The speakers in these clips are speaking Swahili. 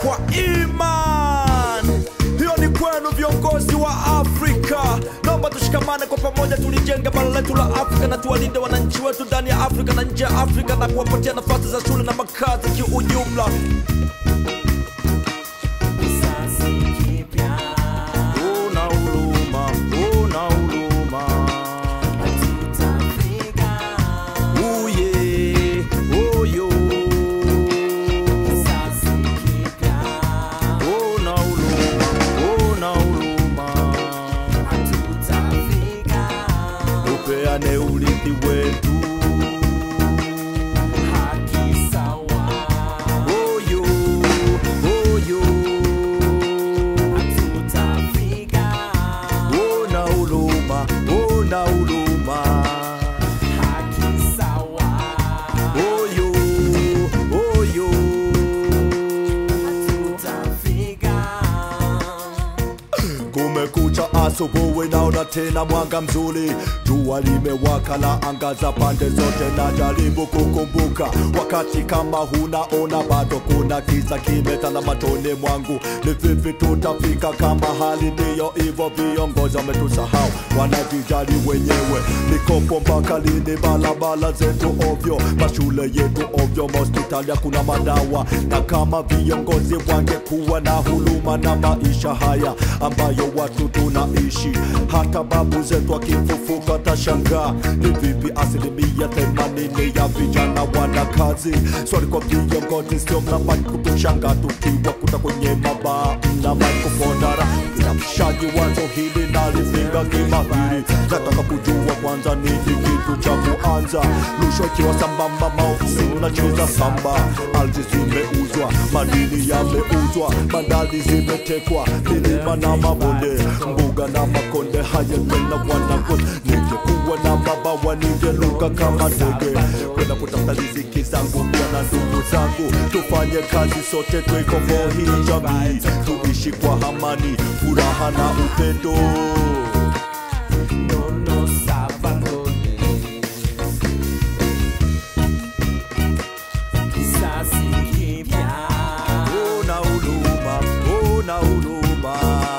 kwa iman. Hiyo ni kwenu viongozi wa Afrika, naomba tushikamane kwa pamoja, tulijenge bara letu la Afrika na tuwalinde wananchi wetu ndani ya Afrika na nje ya Afrika na kuwapatia nafasi za shule na makazi kiujumla. Una huruma, una huruma. Uye, oyo. Una huruma, una huruma. Tupeane urithi wetu. Oyo, oyo. Una huruma, una huruma. Oyo, oyo. Kumekucha asubuhi, naona tena mwanga mzuri, jua limewaka la angaza pande zote, na jaribu kukumbuka wakati kama hunaona bado kuna giza kimetanda matone mwangu. Ni vipi tutafika kama hali ndiyo hivyo? Viongozi wametusahau, wanajijali wenyewe. Mikopo mpaka lini? Barabara zetu ovyo, mashule yetu ovyo, mahospitali hakuna madawa. Na kama viongozi wangekuwa na huruma na maisha haya ambayo watu tunaishi, hata babu zetu akifufuka tashangaa ni vipi asilimia themanini ya vijana wana kazi. Swali kwa viongozi, sio mnabaki kutushanga tukiwa kuta kwenye mabaa na maikofondara inamshaji wazo hili nalipinga kimahiri. Nataka kujua kwanza nini kitu cha kuanza, rushwa ikiwa sambamba, maofisi unacheza samba, ardhi zimeuzwa, madini yameuzwa, bandari zimetekwa, milima na mabonde, mbuga na makonde haya tena wanangu. Ningekuwa na mabawa ningeruka kama ndege kwenda kutafuta riziki zangu pia na ndugu zangu, tufanye kazi sote, tuikomboe hii jamii, tuishi kwa amani, furaha na upendo. Una huruma, una huruma.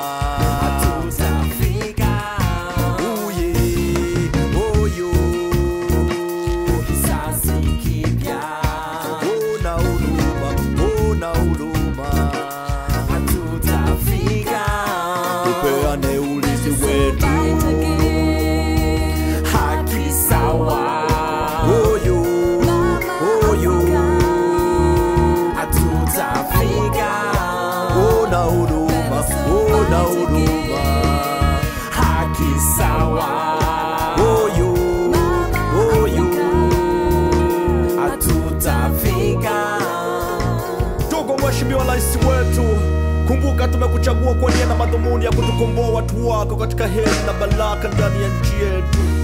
Uye, oyo. Una huruma, una huruma. Tupeane urithi wetu. Oyo, oyo. Una huruma, una huruma. Oyo, oyo. Ndugu Mheshimiwa Rais wetu, kumbuka tumekuchagua kwa nia na madhumuni ya kutukomboa watu wako katika heri na baraka ndani ya nchi yetu.